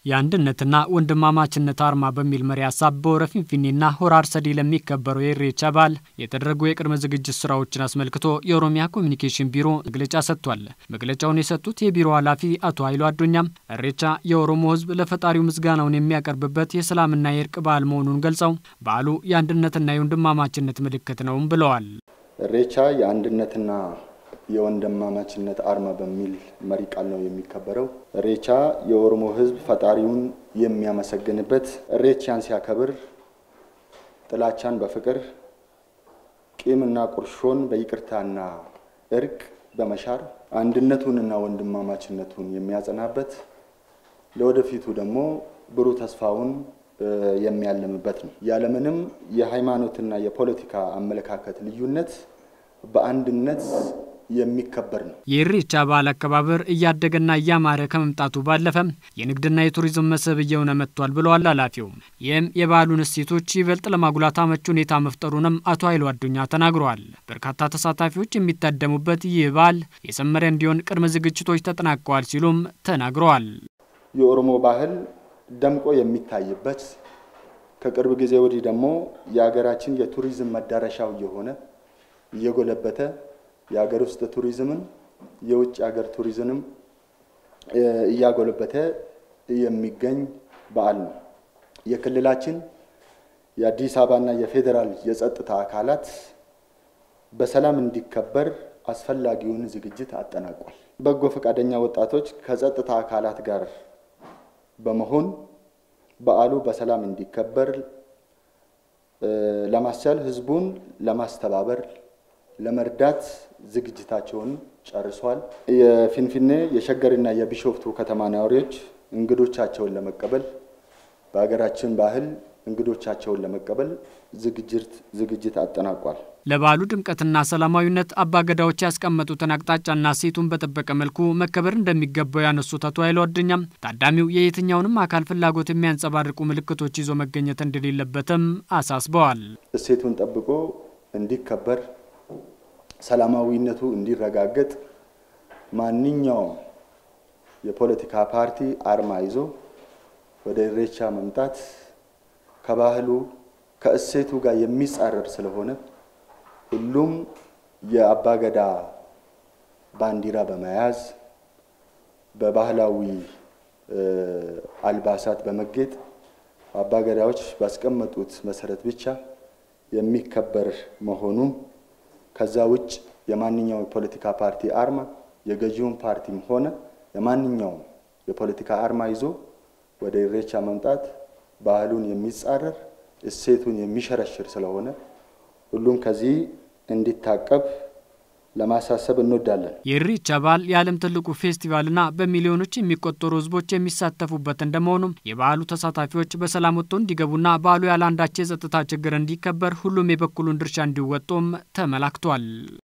የአንድነትና ወንድማማችነት አርማ በሚል መሪ ሀሳብ በሆረ ፊንፊኔና ሆራ አርሰዴ ለሚከበረው የኢሬቻ በዓል የተደረጉ የቅድመ ዝግጅት ስራዎችን አስመልክቶ የኦሮሚያ ኮሚኒኬሽን ቢሮ መግለጫ ሰጥቷል። መግለጫውን የሰጡት የቢሮ ኃላፊ አቶ ኃይሉ አዶኛም ኢሬቻ የኦሮሞ ሕዝብ ለፈጣሪው ምስጋናውን የሚያቀርብበት የሰላምና የእርቅ በዓል መሆኑን ገልጸው በዓሉ የአንድነትና የወንድማማችነት ምልክት ነውም ብለዋል። ኢሬቻ የአንድነትና የወንድማማችነት አርማ በሚል መሪ ቃል ነው የሚከበረው። ኢሬቻ የኦሮሞ ሕዝብ ፈጣሪውን የሚያመሰግንበት፣ ኢሬቻን ሲያከብር ጥላቻን በፍቅር ቂምና ቁርሾን በይቅርታና እርቅ በመሻር አንድነቱንና ወንድማማችነቱን የሚያጸናበት፣ ለወደፊቱ ደግሞ ብሩህ ተስፋውን የሚያለምበት ነው። ያለምንም የሃይማኖትና የፖለቲካ አመለካከት ልዩነት በአንድነት የሚከበር ነው። የኢሬቻ በዓል አከባበር እያደገና እያማረ ከመምጣቱ ባለፈም የንግድና የቱሪዝም መስህብ እየሆነ መጥቷል ብለዋል ኃላፊው። ይህም የበዓሉን እሴቶች ይበልጥ ለማጉላት አመቺ ሁኔታ መፍጠሩንም አቶ ኃይሉ አዱኛ ተናግረዋል። በርካታ ተሳታፊዎች የሚታደሙበት ይህ በዓል የሰመረ እንዲሆን ቅድመ ዝግጅቶች ተጠናቀዋል ሲሉም ተናግረዋል። የኦሮሞ ባህል ደምቆ የሚታይበት ከቅርብ ጊዜ ወዲህ ደግሞ የሀገራችን የቱሪዝም መዳረሻው እየሆነ እየጎለበተ የሀገር ውስጥ ቱሪዝምን የውጭ ሀገር ቱሪዝምም እያጎለበተ የሚገኝ በዓል ነው። የክልላችን የአዲስ አበባና የፌዴራል የጸጥታ አካላት በሰላም እንዲከበር አስፈላጊውን ዝግጅት አጠናቋል። በጎ ፈቃደኛ ወጣቶች ከጸጥታ አካላት ጋር በመሆን በዓሉ በሰላም እንዲከበር ለማስቻል ህዝቡን ለማስተባበር ለመርዳት ዝግጅታቸውን ጨርሷል። የፊንፊኔ የሸገርና የቢሾፍቱ ከተማ ነዋሪዎች እንግዶቻቸውን ለመቀበል በሀገራችን ባህል እንግዶቻቸውን ለመቀበል ዝግጅት አጠናቋል። ለበዓሉ ድምቀትና ሰላማዊነት አባገዳዎች ያስቀመጡትን አቅጣጫና ሴቱን በጠበቀ መልኩ መከበር እንደሚገባው ያነሱት አቶ ኃይሉ አዱኛም ታዳሚው የየትኛውንም አካል ፍላጎት የሚያንጸባርቁ ምልክቶች ይዞ መገኘት እንደሌለበትም አሳስበዋል። እሴቱን ጠብቆ እንዲከበር ሰላማዊነቱ እንዲረጋገጥ ማንኛውም የፖለቲካ ፓርቲ አርማ ይዞ ወደ ኢሬቻ መምጣት ከባህሉ ከእሴቱ ጋር የሚጻረር ስለሆነ ሁሉም የአባገዳ ባንዲራ በመያዝ በባህላዊ አልባሳት በመጌጥ አባገዳዎች ባስቀመጡት መሰረት ብቻ የሚከበር መሆኑን ከዛ ውጭ የማንኛውም የፖለቲካ ፓርቲ አርማ የገዢውን ፓርቲም ሆነ የማንኛውም የፖለቲካ አርማ ይዞ ወደ ኢሬቻ መምጣት ባህሉን የሚጻረር እሴቱን የሚሸረሽር ስለሆነ ሁሉም ከዚህ እንዲታቀብ ለማሳሰብ እንወዳለን። የኢሬቻ በዓል የዓለም ትልቁ ፌስቲቫልና በሚሊዮኖች የሚቆጠሩ ሕዝቦች የሚሳተፉበት እንደመሆኑም የበዓሉ ተሳታፊዎች በሰላም ወጥተው እንዲገቡና በዓሉ ያለ አንዳች የጸጥታ ችግር እንዲከበር ሁሉም የበኩሉን ድርሻ እንዲወጡም ተመላክቷል።